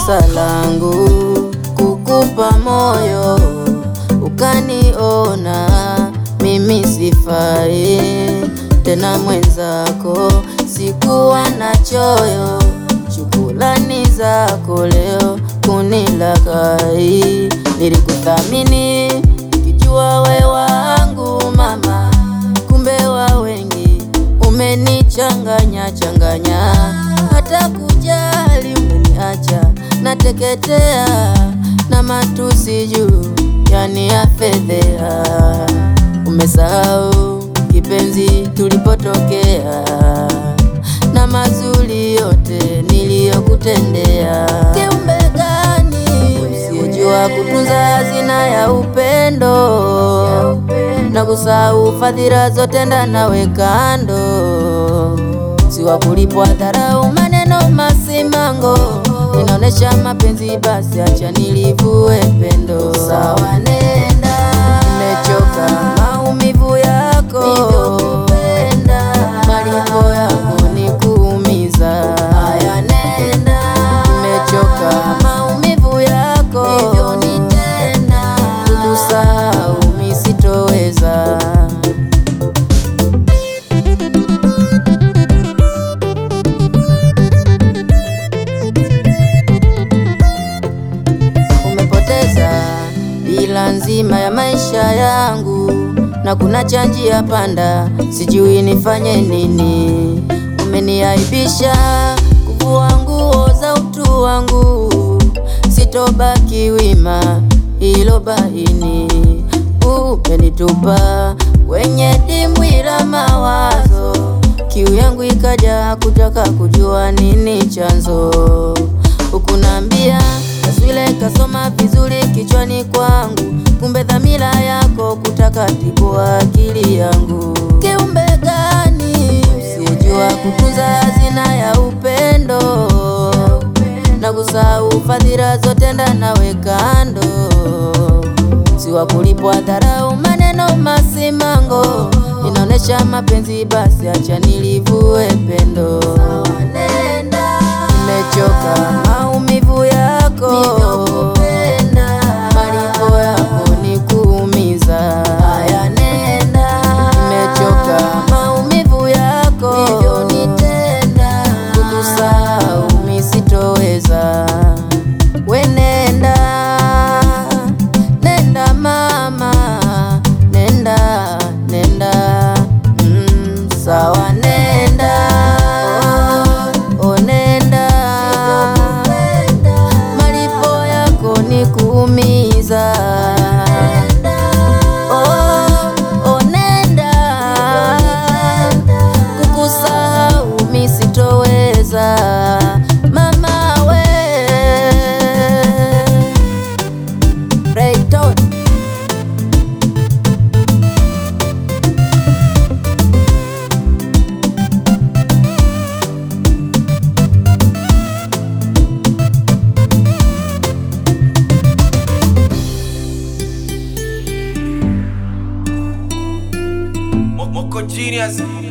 kosa langu kukupa moyo, ukaniona mimi sifai tena mwenzako, sikuwa na choyo. Shukrani zako leo kunilaghai, nilikuthamini nikijua we wangu mama, kumbe wa wengi umenichanganya changanya, hata kujali umeniacha nateketea na matusi juu yani ya fedhea. Umesahau kipenzi tulipotokea na mazuri yote niliyokutendea. Kiumbe gani usiyejua kutunza hazina ya upendo na kusahau fadhila zote ndanawe kando, siwa kulipwa dharau, maneno masimango, inaonesha mapenzi, basi acha nilivue pendo. Sawa, nenda, nimechoka maumivu yako, malipo yako ni kuumiza. Haya, nenda, nimechoka maumivu yako, hivyo nitenda, kukusahau mi sitoweza. Umepoteza bila nzima ya maisha yangu, na kuna cha njia panda, sijui nifanye nini. Umeniaibisha kuvua nguo za utu wangu, sitobaki wima, hilo baini. Umenitupa kwenye dimbwi la mawazo, kiu yangu ikaja kutaka kujua nini chanzo Hukunambia taswira ikasoma vizuri kichwani kwangu, kumbe dhamira yako kutaka tibua akili yangu. Kiumbe gani usiyejua kutunza hazina ya upendo na kusahau fadhila zote ndanawe kando, siwa kulipwa dharau, maneno masimango, inaonesha mapenzi, basi acha nilivue pendo. Nimechoka maumivu yako, malipo yako ni kuumiza. Haya, nenda, nimechoka maumivu yako, hivyo nitenda, kukusahau mi sitoweza. We nenda, nenda mama, nenda, nenda, mm, sawa nenda, oh, oh, nenda, malipo yako ni kuumiza. Oh, oh, nenda, kukusahau mi sitoweza, mama we Rayton. Mo- Moko Genius